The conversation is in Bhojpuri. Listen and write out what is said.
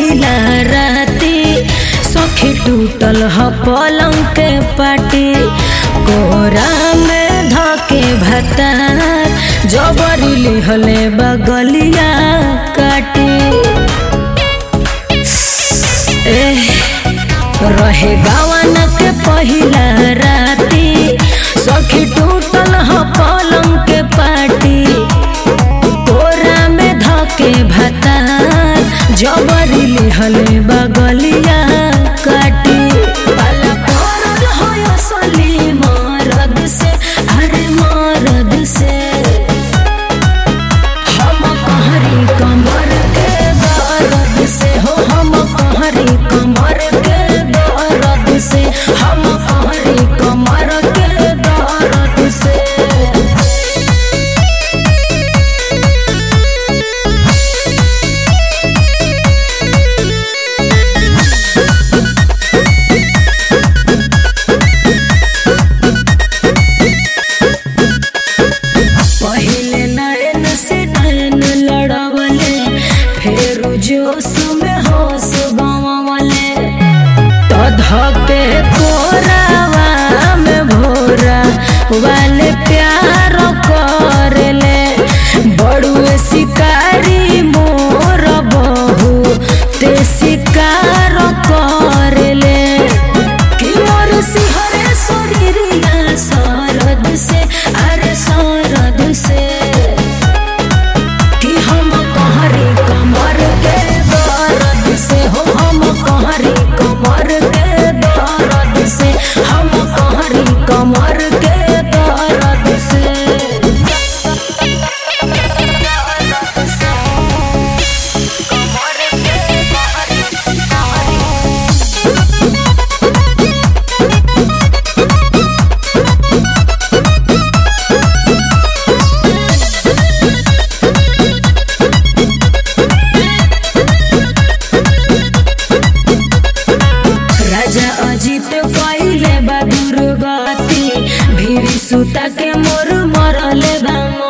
पहिला राती सखी टूटल ह पलंग के पाटी कोरा में धके भतार जबरी लिहले बगलिया काटी एह, रहे गावन के पहिला राती सखी टूटल ह पलंग के पाटी कोरा में धके भतार जबरी लिहले बगलिया काटी पाला पड़ल हो असली मरद से अरे मरद से हम कहरी कमर के दर्द से हो हम कहरी कमर के दर्द से हम कहरी कमर के दर्द से पहले नैन से नैन लड़वले फिर जोश में होश गंवले तो धके कोरावा में भोरा वाले प्यार करले बड़ुए शिकारी मोर बहू ते शिकार करले कि मोर सिहरे शरीरिया सरद से अरे सरद से कि हम कहरी कमर के दर्द से हो हम कहरी कमर के दर्द से हम कहरी कमर के दर्द से राजा अजित कइले बा दुर्गति भीरी सुता के मोर मरले बा